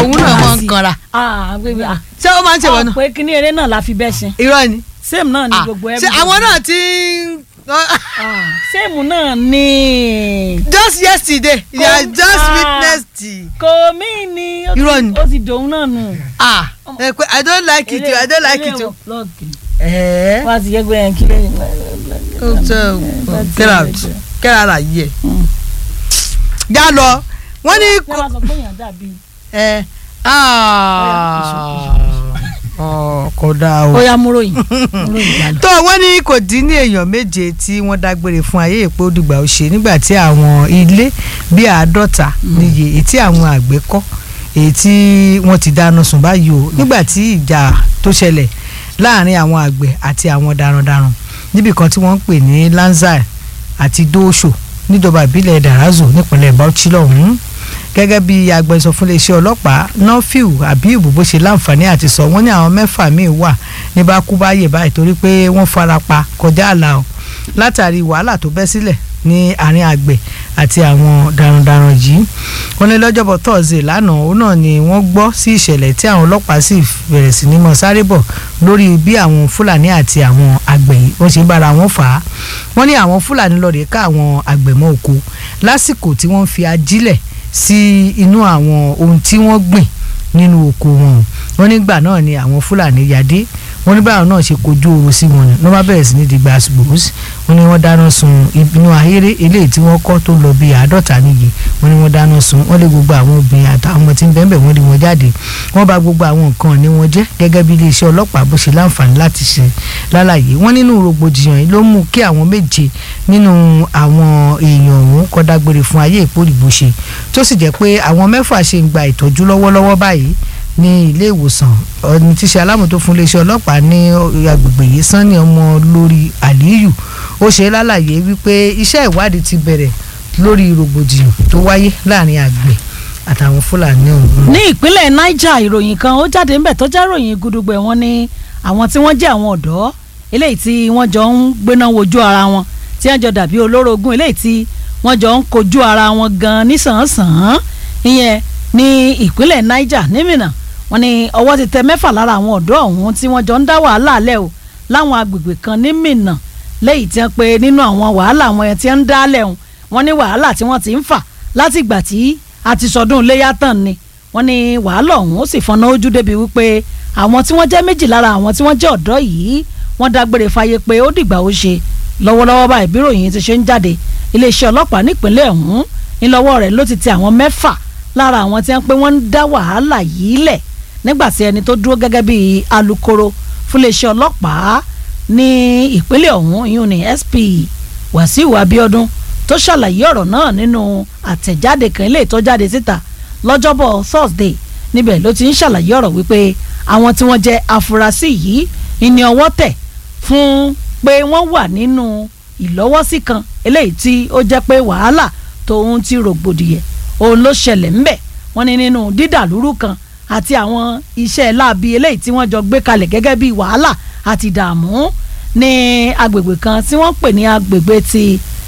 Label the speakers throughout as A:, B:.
A: òun náà máa ń kanra
B: ah bébí ah
A: ṣé ó máa ń ṣèwọ náà
B: pé kíní eré náà la fi bẹ́ ṣe
A: irọ́ ni
B: same náà ni
A: Ah,
B: gbogbo
A: ṣé àwọn náà ti ń
B: Ah, same náà ni
A: just yesterday you
B: Kò-
A: are just
B: ah.
A: witnessed
B: kò mí ni ó ti-
A: Irọ́ ni.
B: ó ti dòun náà nù.
A: ah ẹ pé i don't like it o i don't like it o. ẹ̀ẹ́
B: wọ́n á ti yẹ gbé yẹn kí lẹ́yìn.
A: ó tẹ get out get out of here. já lọ wọ́n ní
B: wọ́n á sọ pé èèyàn dàbí.
A: ẹ kò dáa o.
B: ó yá múròyìn múròyìn jáde.
A: tó wọ́n ní kò dín ní èèyàn méje tí wọ́n dágbére fún ayé ìpé òdìgbà ó ṣe nígbà tí àwọn ilé bíi àádọ́ta níye èyí tí àwọn àgbẹ̀ kọ́ èyí tí wọ́n ti dáná sun báyìí o nígbà tí ìjà tó ṣẹlẹ̀ láàrin àwọn àgbẹ̀ àti àwọn darandaran níbì kan tí wọ́n ń pè ní Lanzai àti Dóòṣò níjọba ìbílẹ̀ Darazo nípínlẹ̀ Bauchi lọ́hùn-ún gẹ́gẹ́ bí agbẹnusọ fún iléeṣẹ́ ọlọ́pàá nọ́fíù Habib bó ṣe láǹfààní àti sọ wọ́n ní àwọn mẹ́fà míì wà ní bákúbáyè báyìí torí pé wọ́n fara pa kọjá àlà o látàrí wàhálà tó bẹ́ sílẹ̀ ní àárín àgbẹ̀ àti àwọn darandaran yìí wọ́n ní lọ́jọ́bọ̀ tọ́sídẹ̀ẹ́ lánàá òun náà ni wọ́n gbọ́ sí ìṣẹ̀lẹ̀ tí àwọn ọlọ́pàá sì bẹ̀rẹ̀ sí ní mọ̀ sáré bọ̀ lórí bí àwọn fúlàní àti àwọn àgbẹ̀ yìí wọ́n ṣe ń bára wọn fà á wọ́n ní àwọn fúlàní lọ́ọ́ rè ká àwọn àgbẹ̀ mọ́ oko lásìkò tí wọ́n fi ajílẹ̀ sí inú àwọn ohun tí wọ́n gbìn nínú oko wọn wọ́n nígbà náà ni àwọn fúlàní yadé wọ́n ní báwọn náà ṣe kojú oorun sí wọn ni wọ́n bá bẹ̀rẹ̀ sí ní di gbàsgbòs wọ́n ní wọ́n dáná sun inú ahéré eléyìí tí wọ́n kọ́ tó lọ bíi àádọ́ta níye wọ́n ní wọ́n dáná sun wọ́n lé gbogbo àwọn obìnrin àtàwọn ọmọ tí ń bẹ́ẹ̀ bẹ́ẹ̀ wọ́n lé wọn jáde wọ́n bà gbogbo àwọn nǹkan ní wọn jẹ́ gẹ́gẹ́ bí iléeṣẹ́ ọlọ́pàá bó ṣe láǹfààní láti ṣe lálàyé wọ́n nínú rògbòdìyàn yìí ló mú kí àwọn méje nínú àwọn èèyàn ọ̀hún kọ́ dágbére fún ayé ìpòrìbó ṣe tó sì jẹ́ pé àwọn mẹ́fà ṣe ń gba ìtọ́jú lọ́wọ́lọ́wọ́ báyìí ní ilé ìwòsàn ọni tí ṣe alámòtó fún iléeṣẹ́ ọlọ́pàá ní agbègbè yìí sanni ọmọ lórí aliyu ó ṣe lálàyé wípé iṣẹ́ ìwádìí ti bẹ̀rẹ̀ lórí rògbòdìyàn tó wáyé láàrin àgbẹ̀ àtàwọn fúlàní ọ̀hún.
B: ní ìpínlẹ̀ niger ìròyìn kan ó jáde ńbẹ̀ tó jẹ́ ìròyìn gudugbẹ̀ wọn ni àwọn tí wọ́n jẹ́ àwọn ọ̀dọ́ eléyìí tí wọ́n jọ ń gbéná wojú ara wọn tí wọ́n jọ dàbí olórogún eléyìí tí wọ́n jọ ń kojú ara wọn gan nísànsàn ìyẹn ní ìpínlẹ̀ niger nímìnà wọ́n ní ọwọ́ ti tẹ mẹ́fà lára àwọn ọ̀dọ́ ọ̀hún tí wọ́n jọ ń dá wàhálà lẹ̀ o láwọn agbègbè kan ní Mínà lẹ́yìn tí wọ́n pe nínú àwọn wàhálà àwọn yẹn tí wọ́n ń dá lẹ̀ hùn wọ́n ní wàhálà tí wọ́n ti ń fà láti ìgbà tí a ti sọdún iléyà tán ni wọ́n ní wàhálà ọ̀hún ó sì fọnà ojú débi wípé àwọn tí wọ́n jẹ́ méjì lára àwọn tí wọ́n jẹ́ ọ̀dọ́ yìí wọ́n dágbére fáyé pé ó dìgbà ó ṣe lọ́wọ́lọ́wọ́ báyìí bí ròyìn ti ṣe ń jáde iléeṣẹ́ ọlọ́pàá nípínlẹ̀ ọ̀hún ńlọ́wọ́ rẹ̀ ló ti tẹ àwọn mẹ́fà lára àwọn tí wọ́n pé wọ́n ń dá wàhálà yìí lẹ̀ nígbà tí ẹni tó dúró gẹ́gẹ́ bí alukoro fún iléeṣẹ́ ọlọ́pàá ní ìpínlẹ̀ ọ̀hún ìyún ní SP Wàsíù Abíọ́dún tó ṣàlàyé ọ̀rọ̀ náà nínú àtẹ̀jáde kan ilé ìtọ́jáde síta lọ́jọ́bọ̀ Thursday níbẹ̀ ló ti ń ṣàlàyé ọ̀rọ̀ wípé àwọn tí wọ́n jẹ́ afurasí yìí ìní ọwọ́ tẹ̀ fún pé wọ́n wà nínú ìlọ́wọ́sí kan eléyìí tí ó jẹ́ pé wàhálà tòun ti rògbòdìyẹ òun ló ṣẹlẹ̀ ńbẹ̀ wọ́n ní nínú dídàlúrú kan àti àwọn iṣẹ́ láabi eléyìí tí wọ́n jọ gbé kalẹ̀ gẹ́gẹ́ bí wàhálà àti ìdààmú ní agbègbè kan tí wọ́n pè ní agbègbè ti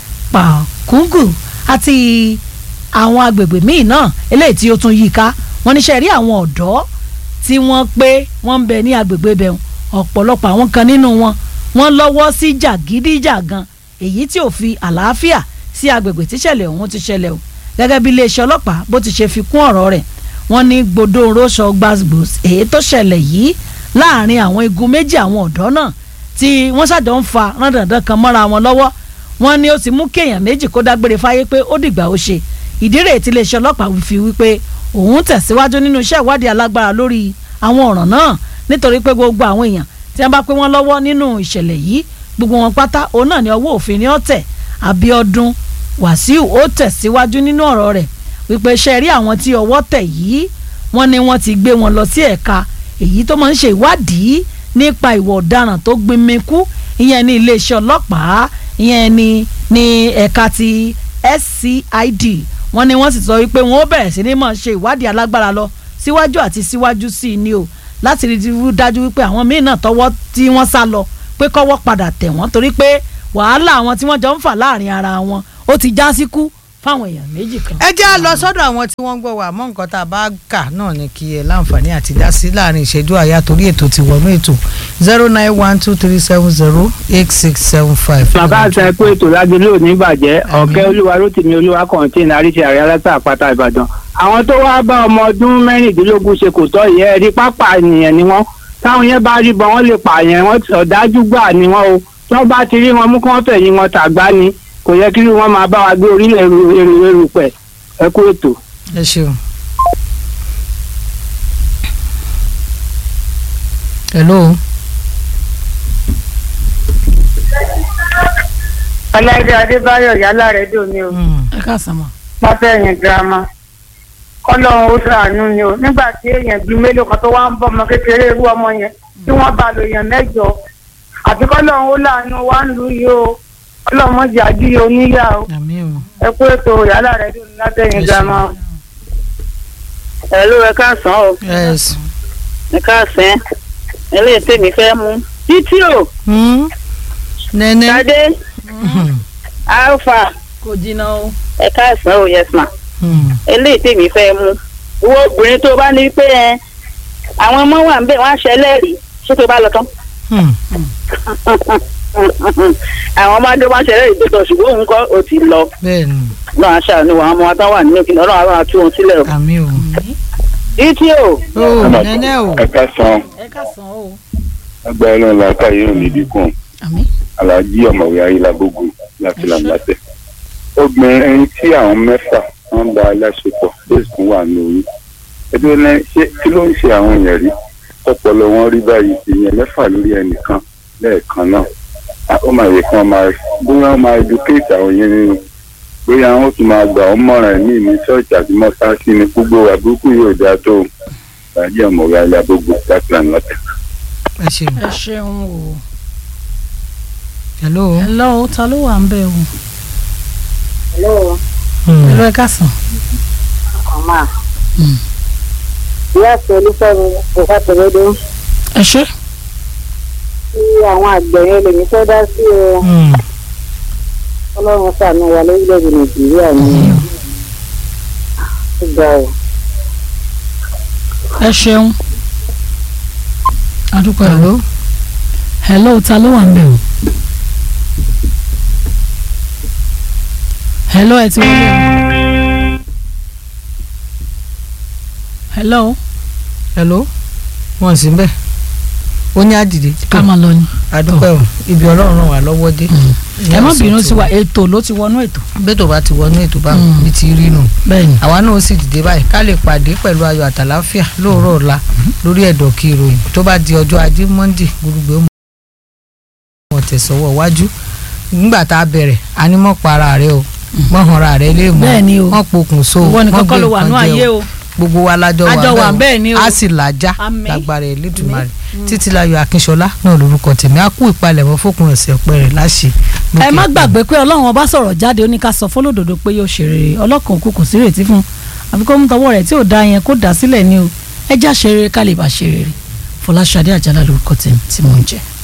B: pàkúngù àti àwọn agbègbè míì náà eléyìí tí ó tún yí ká wọ́n níṣẹ́ rí àwọn ọ̀dọ́ tí wọ́n pé wọ́n ń bẹ ní agbègbè bẹ̀ ọ̀pọ̀lọpọ̀ àwọn kan nínú wọn wọ́n lọ́wọ́ sí jàgídíjàgan èyí tí ò fi àlàáfíà sí agbègbè tíṣẹ̀lẹ̀ ọ̀hún ti ṣẹlẹ̀ o gẹ́gẹ́ bí iléeṣẹ́ ọlọ́pàá bó ti ṣe fi kún ọ̀rọ̀ rẹ̀ wọ́n ní gbòdo róṣọ gbàgbòs èyí tó ṣẹlẹ̀ yìí láàrin àwọn igun méjì àwọn ọ̀dọ́ náà tí wọ́n ṣàjọ ń fa rándandan kan mọ́ra wọn lọ́wọ́ wọ́n ní ó ti mú kéèyàn méjì kó dágbére fáyé pé ó dìgbà ó ṣe ìdí rèé tí iléeṣẹ́ ọlọ́pàá fi wípé òun tẹ̀síwájú nínú iṣẹ́ ìwádìí alágbára lórí àwọn ọ̀ràn náà nítorí pé gbogbo àwọn èèyàn tí wọ́n bá pé wọ́n lọ́wọ́ nínú ìṣẹ̀lẹ̀ yìí gbogbo wọn pátá òun náà ní ọwọ́ òfin ní ọ̀tẹ̀ Abíọ́dún Wàsíù ó tẹ̀síwájú nínú ọ̀rọ̀ rẹ̀ wípé ṣe rí àwọn tí ọwọ́ tẹ̀ yìí wọ́n ní wọ́n ti gbé wọn lọ sí ẹ̀ka èyí tó máa ń ṣe ìwádìí nípa ìwà ọ̀daràn tó gbinmikú ìyẹn ní iléeṣẹ́ ọlọ́pàá ìyẹn ní ní ẹ̀ka ti SCID wọ́n ní wọ́n sì sọ wípé wọ́n ó bẹ̀rẹ̀ sí ní máa ṣe ìwádìí alágbára lọ síwájú àti síwájú sí i ni o láti rí i dájú wípé àwọn míín náà tọwọ́ tí wọ́n sá lọ pé kọ́wọ́ padà tẹ̀ wọ́n torí pé wàhálà àwọn tí wọ́n jọ ń fà láàrin ara wọn ó ti já síkú fáwọn èèyàn méjì kan.
A: ẹ jẹ́ à lọ sọ́dọ̀ àwọn tí wọ́n ń gbọ́ wa mọ́ nǹkan tá a bá kà náà ni kí ẹ láǹfààní àti dá sí láàrin ìṣẹ́jú àyà torí ètò ti wọnú ètò zero nine one two three seven zero eight six seven five.
C: bàbá àṣà ẹkú ètò lágbélé òní bàjẹ́ ọ̀kẹ́ olúwa rótìmí olúwa kọ̀ǹtìn àríṣe àrẹ aláta àpáta ìbàdàn àwọn tó wá bá ọmọ ọdún mẹ́rìndínlógún ṣe kò tọ́ ìyẹn ẹ̀rí pápá ènìyàn ni wọ́n táwọn yẹn bá rí bọ́ wọ́n lè pààyàn wọ́n ọ̀dájú gbà ni wọ́n o tí wọ́n bá ti rí wọn mú kí wọ́n fẹ̀yìn wọn tàgbá ni kò yẹ kí wọ́n máa bá wa gbé orílẹ̀ èrò èrò èrò pẹ̀ ẹkú ètò.
A: ẹ ṣeun. hello.
D: ọláìdé adébáyọ̀ yálà rẹ̀ dùn mí o
A: Mm.
B: ẹ káàsán mọ́.
D: pápẹ́yìn girama kọ́lọ́run ó ṣàánú ni o nígbà tí èèyàn bíi mélòó kan tó wá ń bọ́ ọmọ kékeré irú ọmọ yẹn tí wọ́n bá lo èèyàn mẹ́jọ àti kọ́lọ́run ó láàánú wá ń lu yìí o kọ́lọ́run mọ̀jì àdúyẹ oníyà o
A: àmì o.
D: ẹ kú ètò yálà rẹ̀ dùn látẹ̀yìn
A: Ẹ
D: girama o. ẹ ló ẹ káàsán o
A: yes.
D: ẹ káàsán eléyìí tèmi fẹ́ mú títí o
A: Mm. nẹ́nẹ́.
D: tadé alfa
B: kò jìnnà o.
D: ẹ káàsán o yes ma.
A: Mm.
D: eléyìí tèmi fẹ́ mú wo obìnrin tó bá ní pé ẹ àwọn ọmọ wà ń bẹ̀ wọ́n á ṣẹlẹ́rìí ṣé tó bá lọ tán
A: Mm.
D: àwọn ọmọdé wọ́n á ṣẹlẹ́rìí tó tọ̀ ṣùgbọ́n òun kọ́ ò ti lọ
A: bẹ́ẹ̀ni
D: náà á ṣàánú àwọn ọmọ wa tán wà nínú kìnìún ọlọ́run àwọn àti òun sílẹ̀ o.
A: àmì o.
D: títí o
A: o nẹ́nẹ́ o.
E: ẹ ká san
B: ẹ káàsán o.
E: agbára náà làákàyè ò ní dínkù
B: àmín.
E: aláàjì ọ̀mọ̀wé ayélujágbógun láti làǹdàtẹ̀. obìnrin tí àwọn mẹ́fà wọ́n bá aláṣepọ̀ lóṣù tó wà ní oyún ẹjọ́ ní ṣé kí ló ń ṣe àwọn èèyàn rí ọpọlọ wọn rí báyìí ìyẹn mẹ́fà lórí ẹnìkan lẹ́ẹ̀kan náà Ah, ó máa yẹ kí wọ́n máa bóyá wọ́n máa educate àwọn yẹn nínú bóyá wọ́n tún máa gbà wọ́n mọ̀ràn ní ní ṣọ́ọ̀ṣì àti mọ́sáàsì ní gbogbo àbúrúkú yóò dáa tó aláàjì ọ̀mọ̀wé ayélujágbógun láti làǹdàtẹ̀.
A: ẹ ṣeun.
B: ẹ ṣeun o.
A: hello.
B: hello ta ló wà ń bẹ̀ o.
A: Mm.
B: hello ẹ káàsán.
D: ọmọ
B: Mm.
D: ìyá àti olúfẹ́mi kò fà tẹ̀lẹ́dẹ́
B: ẹ ṣe.
D: tí àwọn àgbẹ̀ yẹn lèmi fẹ́ dá sí o
A: Mm.
D: ọlọ́run ṣàánú wa lórílẹ̀‐èdè nàìjíríà ni ó ga o.
B: ẹ ṣeun. adúpẹ́ o.
A: hello.
B: hello ta ló wà ń bẹ̀ o. hello ẹ ti wọlé o. hello
A: hello. wọ́n sì ń bẹ̀. ó ní àdìdì.
B: ká máa lọ ni.
A: àdúpẹ́ o ibi ọlọ́run ràn wá lọ́wọ́ dé.
B: ẹ má bínú sí wa ètò ló ti wọnú ètò.
A: bẹ́tò bá ti wọnú ètò bá
B: Mm.
A: mi ti rí nù.
B: bẹ́ẹ̀ni.
A: àwa náà ó sì dìde báyìí ká lè pàdé pẹ̀lú ayọ̀ àtàláfíà lóòrọ̀ ọ̀la lórí ẹ̀dọ̀ kí ìròyìn tó bá di ọjọ́ ajé monde gbogbo ó mọ̀ tẹ̀sọ́wọ́ wájú nígbà tá a bẹ̀rẹ̀ a ní mọ̀ para rẹ o mọ̀ hanra rẹ lé mọ́
B: Bẹ́ẹ̀ni o.
A: mọ̀ pokùn so
B: ìwọ nìkan
A: mọ̀
B: kọ́
A: gbé
B: ló wà
A: nǹkan
B: nú
A: jẹ
B: ayé
A: o
B: o.
A: gbogbo wa lájọ wà
B: Àjọ wà bẹ́ẹ̀ ni o.
A: a sì làjà
B: Àmín.
A: lágbára Elédùmarè Títílayọ̀ Akínṣọlá náà lórúkọ tèmi á kú ìpalẹ̀mọ́ fókun ọ̀sẹ̀ ọ̀pẹ rẹ̀ láṣẹ.
B: ẹ má gbàgbé pé ọlọ́run ọba sọ̀rọ̀ jáde ó ní ká sọ fọlọ́dọ̀dọ̀ pé yóò ṣe rere ọlọ́kan òkú kò sí retí fún àfi kó mú tọwọ́ rẹ̀ tí ò da yẹn kó dà sílẹ̀ ni o ẹ já ṣe rere ká lè bá ṣe rere Fọláṣadé Àjàlá lórúkọ tèmi tí mò ń jẹ́.